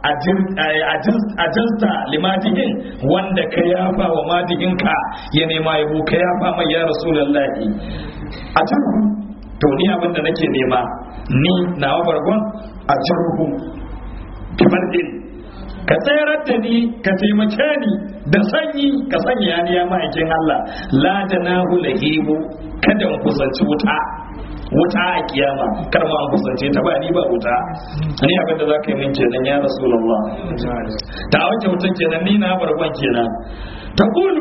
a jinsta limatihin wanda ka yafa wa madihinka ya nema yabo ka yafa mai ya rasulullahi a jirhu to ni abin da nake nema ni nawa bargon a jirhu kamar din ka tsayar da ni ka taimake ni da sanyi ka sanya ni ya ma'aikin Allah la da na lahibu kada in kusanci wuta wuta a kiyama kar ma an kusance ta ba ni ba wuta ni abin da za ka yi min kenan ya rasulullah ta wace wutan kenan ni na barban kenan ta kulu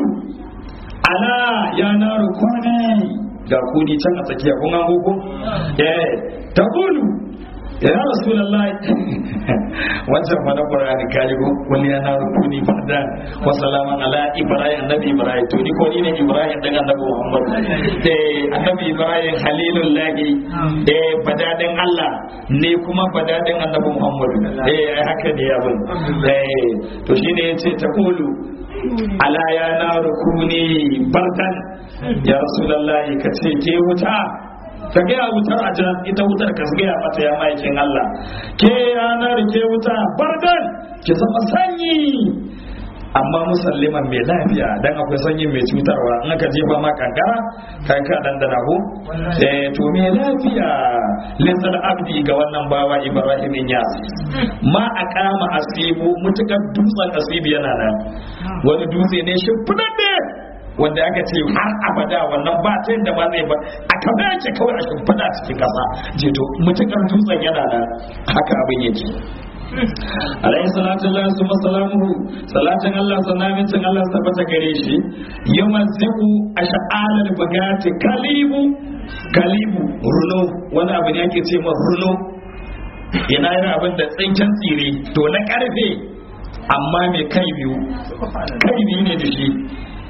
ala ya na rukuni ga kudi can a tsakiya kun an gugu eh ta kulu ya rasulullahi wancan fa na qur'ani kaji ko kulli ana rukuni farda wa salaman ala ibrahim annabi ibrahim to ni ko ni ne ibrahim dan annabi muhammad eh annabi ibrahim halilullahi eh badadin allah ne kuma badadin annabi muhammad eh haka ne abin eh to shine yace ta kulu ala ya na rukuni bardan ya rasulullahi kace ke wuta ka gaya wutar a jan ita wutar ka gaya mata ya maikin Allah ke yanar ke wuta bardan ki zama sanyi amma musalliman mai lafiya dan akwai sanyi mai cutarwa in aka jefa ma kankara kai ka dandana ko eh to mai lafiya linsal abdi ga wannan bawa ibrahim ya ma aqama asibu mutukar dutsen asibi yana nan wani dutse ne shi fudadde wanda aka ce har abada wannan ba ta yadda ba zai ba a kama yake kawai a shimfiɗa cikin ƙasa je to mutukar dutsen yana da haka abin yake alayhi salatu Allah su masalamuhu salatin Allah sanamincin Allah su tabbata gare shi yumazziku ash'alal bagati kalibu kalibu runo wani abu ne ake ce ma runo yana yin abin da tsinken tsire to na karfe amma mai kai biyu kai biyu ne da shi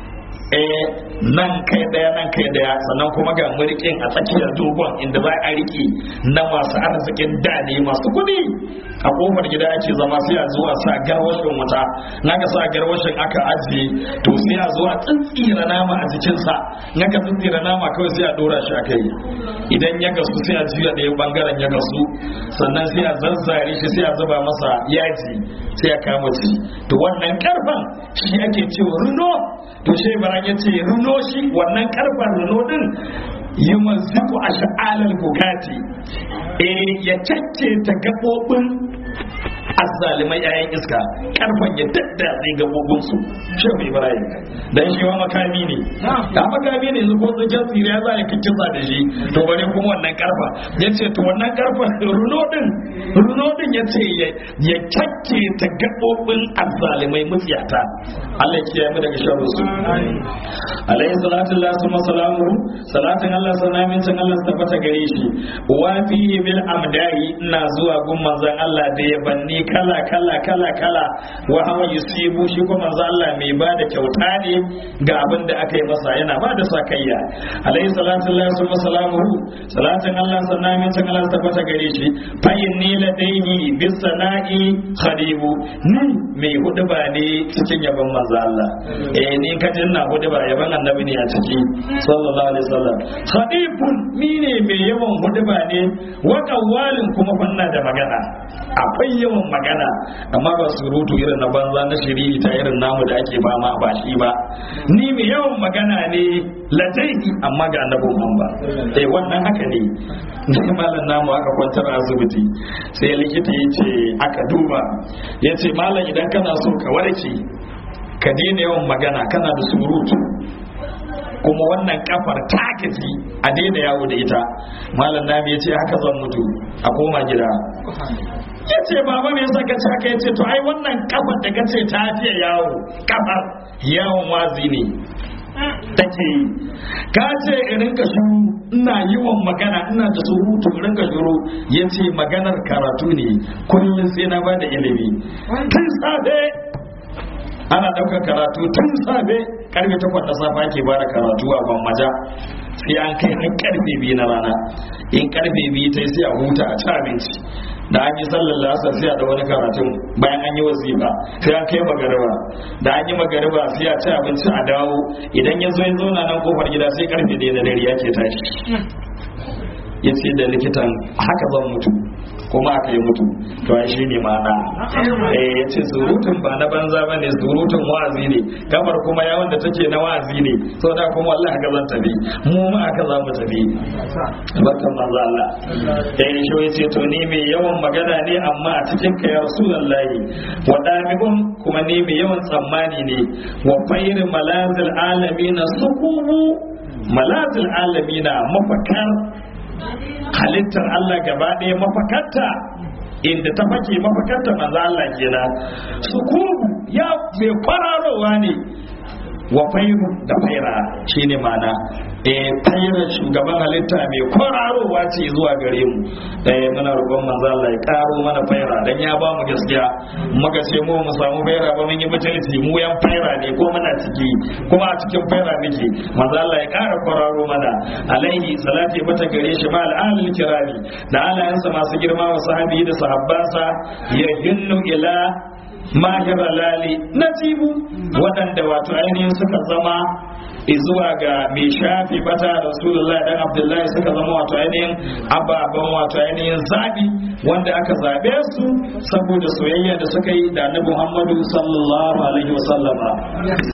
eh nan kai daya nan kai daya sannan kuma ga murkin a tsakiyar dogon inda za a rike na masu arzikin da ne masu kuɗi a kofar gida ake zama sai a zuwa sa garwashin wuta naka sa garwashin aka ajiye to sai a zuwa tsintsira nama a jikinsa naka tsintsira nama kawai sai a dora shi a kai idan ya gasu sai a juya ɗaya bangaren ya gasu sannan sai a zazzare shi sai a zuba masa yaji sai a kama ci to wannan karfan shi ake cewa runo to shi baran ya ce runo shi wannan karfan runo din yi maziku a sha'alar bugati eh ya cacce ta gaɓoɓin azzalimai yayan iska karfan ya daddatse gabobin su shi mai ibrahim dan shi wa makami ne da makami ne ko tsakin tsire ya za ya kikkisa da shi to bare kuma wannan karfa ya ce to wannan karfa runo din runo din ya ce ya kyakke ta gaɓoɓin azzalimai mutsiyata Allah ya kiyaye mu daga sharru su alayhi salatu lillahi wa salamu salatin Allah sanamin can Allah tabbata gare shi wa fihi bil amdai ina zuwa gun manzon Allah da ya banni kala kala kala kala wa hawa yusibu shi kuma manzon Allah mai ba da kyauta ne ga abin da aka yi masa yana ba da sakayya alayhi salatu lillahi wa salamu salatin Allah sanamin can Allah tabbata gare shi fa inni ladaihi bis sana'i khadibu ni mai hudu ba ne cikin yabon manzon Allah eh ni kajin na hudu ba yaban annabi ne a ciki sallallahu alaihi wasallam khadifun ni ne mai yawan huduba ne wa qawwalin kuma fanna da magana akwai yawan magana amma ba surutu irin na banza na shiriri ta irin namu da ake ba ma ba shi ba ni mai yawan magana ne ladaini amma ga annabi Muhammad eh wannan haka ne ni malam namu aka kwantar a asibiti sai likita ya ce aka duba ya ce malam idan kana so ka warke ka daina yawan magana kana da surutu kuma wannan kafar ta gaji a daina yawo da ita malam nami ya ce haka zan mutu a koma gida ya ce baba me yasa kace haka ya ce to ai wannan kafar da kace ta fiye yawo kafar yawon wazi ne take yi ka ce in rinka shuru ina yawan magana ina da surutu in rinka shuru ya ce maganar karatu ne kullum sai na bada ilimi tun safe ana ɗaukar karatu tun safe karfe takwas na safe ake bada karatu a gwammaja sai an kai har karfe biyu na rana in karfe biyu ta sai a huta a ci abinci da an yi sallar lasar sai a da wani karatun bayan an yi wasifa sai an kai magariba da an yi magariba sai a ci abinci a dawo idan ya zo ya zauna nan kofar gida sai karfe ɗaya na dare yake tashi ya ce da likitan haka zan mutu kuma aka yi mutu to ai shi ne ma'ana eh ya ce surutun ba na banza ba ne surutun wa'azi ne kamar kuma ya wanda take na wa'azi ne so da kuma Allah haka zan tafi mu ma haka za mu tafi barkan manzo Allah eh shi ya ce to ni mai yawan magana ne amma a cikin ka ya rasulullahi wa dami'un kuma ni mai yawan tsammani ne wa fayr malazil alamina sukubu malazil alamina mafakar halittar Allah gaba ɗaya mafakarta inda ta fake mafakarta manzo Allah kenan sukubu ya mai kwararowa ne wa fairu da faira shine mana eh faira shugaban halitta mai kwararowa ce zuwa gare mu eh muna roƙon manzo Allah ya karo mana faira dan ya ba mu gaskiya muka ce mu mu samu faira ba mun yi mutunci mu yan faira ne ko muna ciki kuma a cikin faira muke manzo Allah ya kara kwararo mana alaihi salati mata gare shi ma al'alil kirami da alayansa masu girma wa sahabi da sahabbansa ya hinnu ila mahira lali nasibu waɗanda wato ainihin suka zama zuwa ga mai shafi bata rasulullahi dan abdullahi suka zama wato ainihin ababen wato ainihin zaɓi wanda aka zaɓe su saboda soyayya da suka yi da annabi muhammadu sallallahu alaihi wasallama